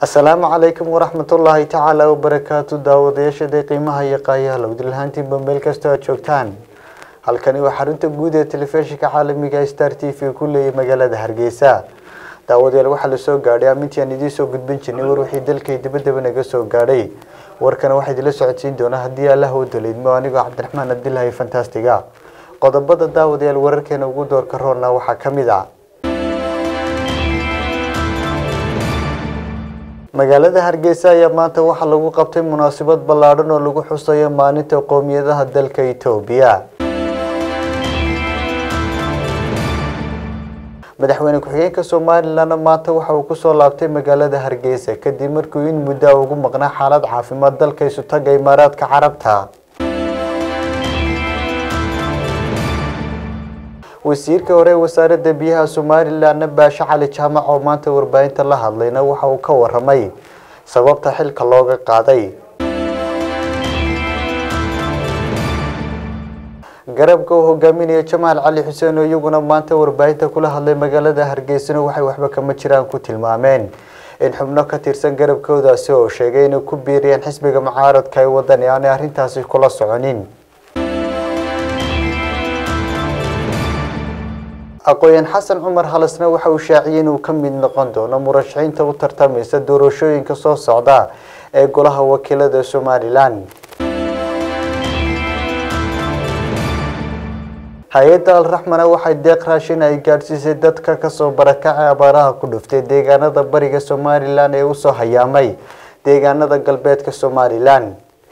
asalaamu calaykum waraxmatullaahi tacaala wabarakaatu daawadayaashada qiimaha iyo qaayaha lowdilhaantiinba meel kastoo aad joogtaan halkani waa xarunta guud ee telefishinka caalamiga star t v ku leeyay magaalada hargeysa daawadayaal waxaa lasoo gaadhay amintii aan idiin soo gudbin jirnay war wixii dalkay dibadaba naga soo gaadhay warkana waxaa idinla socodsiin doonaa haddii allah u daleydmo anigoo cabdiraxmaan cabdilaahi fantastiga qodobada daawadayaal wararkeena ugu doorka roorna waxaa ka mid ah magaalada hargeysa ayaa maanta waxaa lagu qabtay munaasabad ballaadhan oo lagu xusayo maalinta qowmiyadaha dalka itoobiya madaxweyne ku-xigeenka somalilanna maanta waxa uu kusoo laabtay magaalada hargeysa kadib markuu in muddo ugu maqnaa xaalad caafimaad dalka isutaga imaaraadka carabta wasiirka hore ee wasaaradda biyaha somalilanna baashe cali jaamac oo maanta warbaahinta la hadlayna waxa uu ka waramay sababta xilka looga qaaday garabka uu hogaaminaya jamaal cali xuseen oo iyaguna maanta warbaahinta kula hadlay magaalada hargeysana waxay waxba kama jiraan ku tilmaameen in xubno ka tirsan garabkoodaasi oo sheegay inay ku biiriyeen xisbiga mucaaradka ee wadani aanay arrintaasi kula soconin aqooyan xasan cumar halasna waxa uu shaaciyay inuu ka mid noqon doono murashaxiinta u tartamaysa doorashooyinka soo socda ee golaha wakiilada somalilan hay-adda alraxmana waxay deeq raashin ay gaadhsiisay dadka kasoo barakacay abaaraha ku dhuftay deegaanada bariga somalilan ee usoo hayaamay deegaanada galbeedka somalilan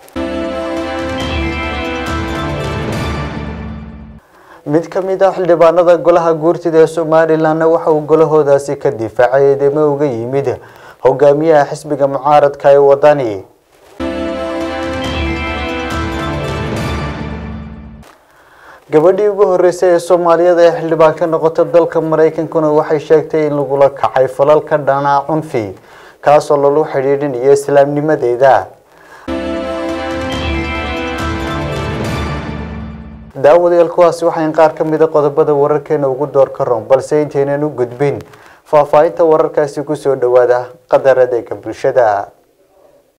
mid ka mid ah xildhibaanada golaha guurtida ee somalilanna waxa uu golahoodaasi ka difaacay eedeymo uga yimid hogaamiyaha xisbiga mucaaradka ee wadani gabadhii ugu horeysay ee soomaaliyada ee xildhibaan ka noqota dalka maraykankuna waxay sheegtay in lagula kacay falal ka dhanaa cunfi kaasoo lagu xidhiidhinayo islaamnimadeeda daawadayaal kuwaasi waxayn qaar ka mida qodobada wararkeena ugu door ka roon balse intaynan u gudbin faahfaahinta wararkaasi kusoo dhawaada qadar adeega bulshada